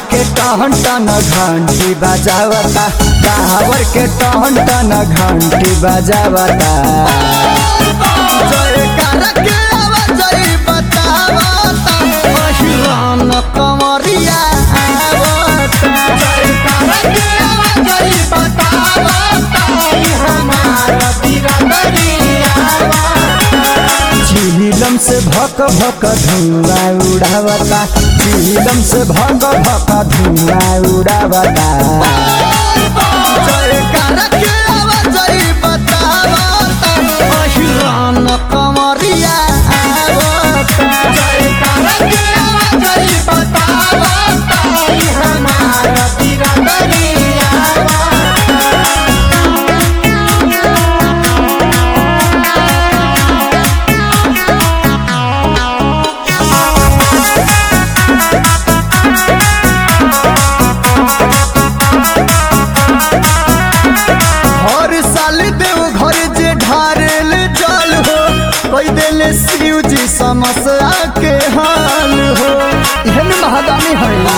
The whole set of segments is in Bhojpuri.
के टहन टन घंटी बजावता कावर के टहन टन घंटी बजावता जयकार के आवाज बतावता पहिरान कमरिया आवता जयकार के आवाज बतावता हमारा बिरदरिया झीलम से भक भक धुआं उड़ावता झीलम से भक भक धुआं उड़ावता जयकार के आवाज बतावता पहिरान कमरिया आवता जयकार के आवाज बतावता हमारा बिरदरिया हर साल देव घर जे ढारेल जल हो कोई दिल शिव जी समस्या के हाल हो एहन महादानी है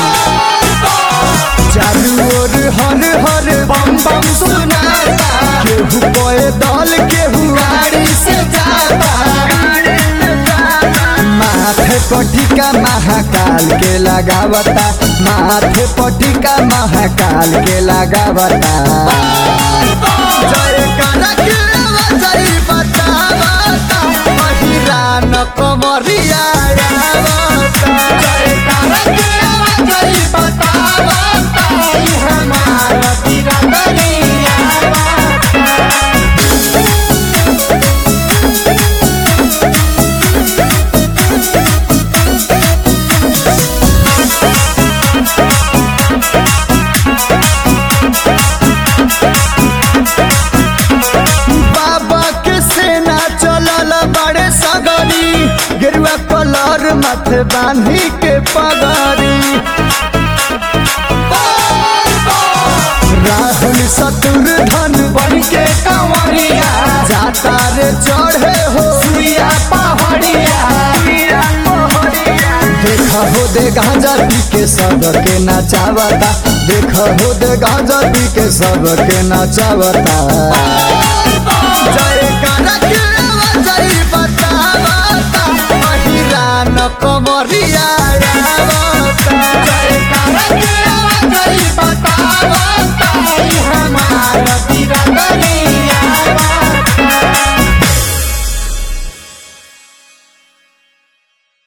चारू ओर हर हर बम बम सुनाता केहू कोए दल केहू आड़ी से जाता माथे पटिका महाकाल के लगावता माथे पटिका महाकाल के लगावता जयकार के आवाज बतावता पहिरान कमरिया आवता जयकार के आवाज बतावता हमारा बिरदरिया बाबा के सेना चलल बड़े सगरी गेरुआ कलर माथे बांधी के पगड़ी राहुल शत्रुधन बन के कंवरिया जाता रे चढ़े हो सुइया पहाड़िया देखा हो दे गांजा पी के सब के नचावता देखा हो दे गांजा पी के सब के नचावता जयकार के आवाज बतावता पहिरान कमरिया